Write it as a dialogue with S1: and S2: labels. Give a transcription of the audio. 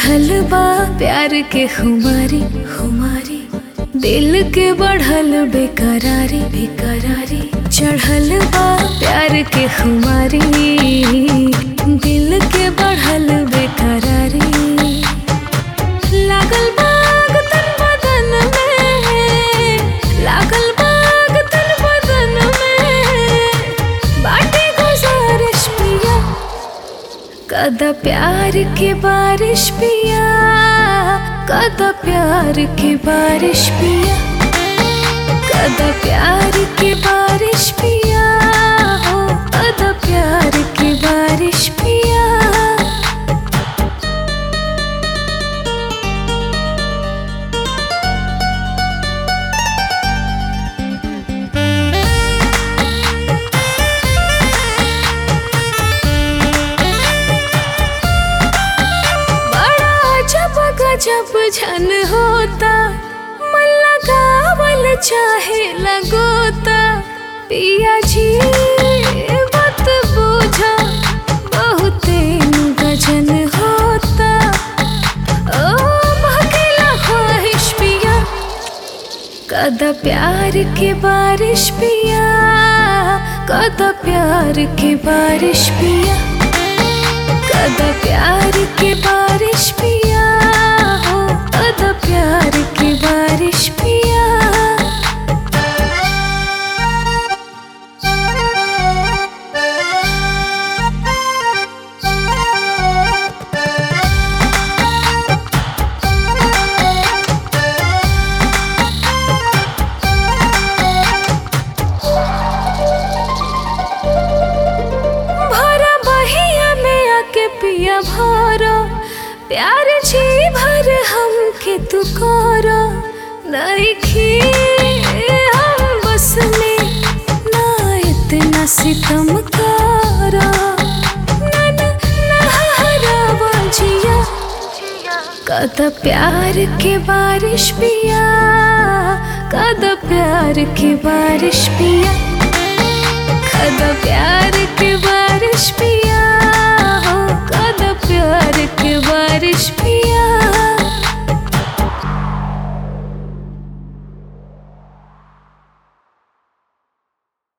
S1: चढ़ल बा प्यार के खुमारी खुमारी दिल के बढ़ल बेकरारी बेकरारी चढ़ल बा प्यार के खुमारी दिल के बढ़ल बेकरारी लागल बाग तन बदन में लागल बाग तन बदन में बाटे गुजारिश पिया कदा प्यार के बारिश पिया कदा प्यार के बारिश पिया कदा प्यार के बारिश पिया हो कदा प्यार के बारिश पिया बड़ा जब गजब झन होता मन लगावल चाहे लगोता पिया जी मत बूझा बहुते गजन होता ओ महकेला ख्वाहिश पिया कदा प्यार के बारिश पिया कदा प्यार के बारिश पिया कदा प्यार के बारिश पिया हो कदा प्यार के बारिश पिया भरा बहिया में आके पिया भरा प्यार जी भर हम के तू करो नइखी हम बस में ना इतना सितम करो ना ना ना हरावा जिया कदा प्यार के बारिश पिया कदा प्यार के बारिश पिया कदा प्यार के बारिश पिया हो कदा प्यार के बारिश पिया